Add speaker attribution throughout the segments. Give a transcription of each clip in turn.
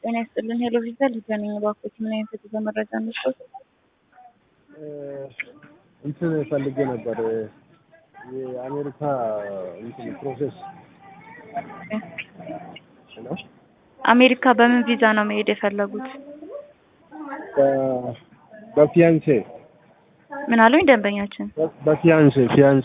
Speaker 1: ጤና ይስጥልን። ሄሎ ቪዛ ሊገናኝ እባክዎት፣ ምን አይነት የጉዞ መረጃ እንስጦት?
Speaker 2: እንትን ፈልጌ ነበር የአሜሪካ እንትን ፕሮሴስ ነው።
Speaker 1: አሜሪካ በምን ቪዛ ነው መሄድ የፈለጉት?
Speaker 2: በ- በፊያንሴ
Speaker 1: ምን አሉኝ ደንበኛችን?
Speaker 2: በፊያንሴ ፊያንሴ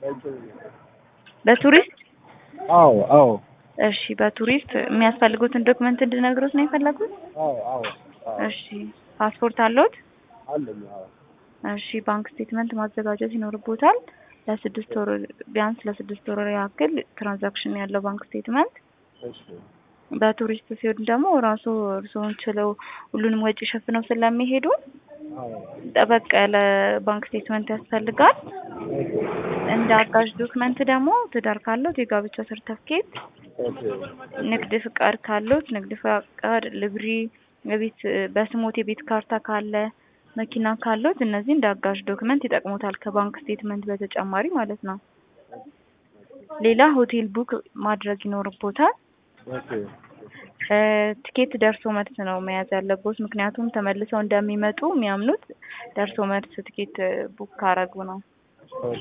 Speaker 1: በቱሪስት
Speaker 2: አዎ አዎ
Speaker 1: እሺ፣ በቱሪስት የሚያስፈልጉትን ዶክመንት እንድነግሮት ነው የፈለጉት?
Speaker 2: አዎ አዎ አዎ
Speaker 1: እሺ፣ ፓስፖርት አለዎት?
Speaker 2: አለኝ አዎ
Speaker 1: እሺ፣ ባንክ ስቴትመንት ማዘጋጀት ይኖርቦታል። ለስድስት ወር ቢያንስ ለስድስት ወር ያክል ትራንዛክሽን ያለው ባንክ ስቴትመንት።
Speaker 2: እሺ
Speaker 1: በቱሪስት ሲሆን ደግሞ ራሱ እርስዎን ችለው ሁሉንም ወጪ ሸፍነው ስለሚሄዱ
Speaker 2: አዎ
Speaker 1: ጠበቅ ያለ ባንክ ስቴትመንት ያስፈልጋል። እንደ አጋዥ ዶክመንት ደግሞ ትዳር ካለዎት የጋብቻ ሰርተፍኬት፣
Speaker 2: ኦኬ
Speaker 1: ንግድ ፍቃድ ካለዎት ንግድ ፍቃድ፣ ልብሪ፣ የቤት በስሞት የቤት ካርታ ካለ፣ መኪና ካለዎት እነዚህ እንደ አጋዥ ዶክመንት ይጠቅሙታል ከባንክ ስቴትመንት በተጨማሪ ማለት ነው። ሌላ ሆቴል ቡክ ማድረግ ይኖርቦታል።
Speaker 2: ኦኬ
Speaker 1: እ ትኬት ደርሶ መልስ ነው መያዝ ያለቦት። ምክንያቱም ተመልሰው እንደሚመጡ የሚያምኑት ደርሶ መልስ ትኬት ቡክ ካረጉ ነው።
Speaker 2: ኦኬ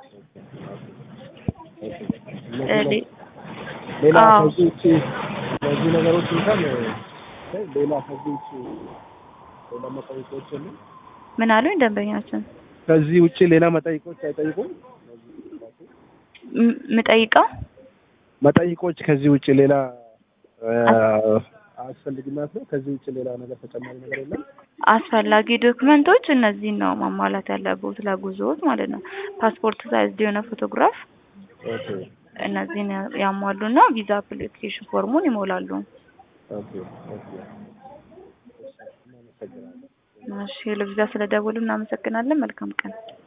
Speaker 1: እ ሌ-
Speaker 2: ሌላ
Speaker 1: አዎ።
Speaker 2: ከዚህ ውጭ እነዚህ ነገሮች እንኳን ሌላ ከዚህ ውጭ ሌላ መጠይቆች የሉም?
Speaker 1: ምን አሉኝ ደንበኛችን?
Speaker 2: ከዚህ ውጭ ሌላ መጠይቆች አይጠይቁም?
Speaker 1: ም- ምጠይቀው
Speaker 2: መጠይቆች ከዚህ ውጭ ሌላ አያስፈልግናት ነው? ከዚህ ውጭ ሌላ ነገር ተጨማሪ ነገር የለም?
Speaker 1: አስፈላጊ ዶክመንቶች እነዚህን ነው ማሟላት ያለቦት ለጉዞዎት ማለት ነው። ፓስፖርት ሳይዝ የሆነ ፎቶግራፍ
Speaker 2: ኦኬ
Speaker 1: እነዚህን ያ- ያሟሉና ቪዛ አፕሊኬሽን ፎርሙን ይሞላሉ።
Speaker 2: ኦኬ ኦኬ እናመሰግናለን።
Speaker 1: እሺ ለቪዛ ስለደወሉ እናመሰግናለን። መልካም ቀን።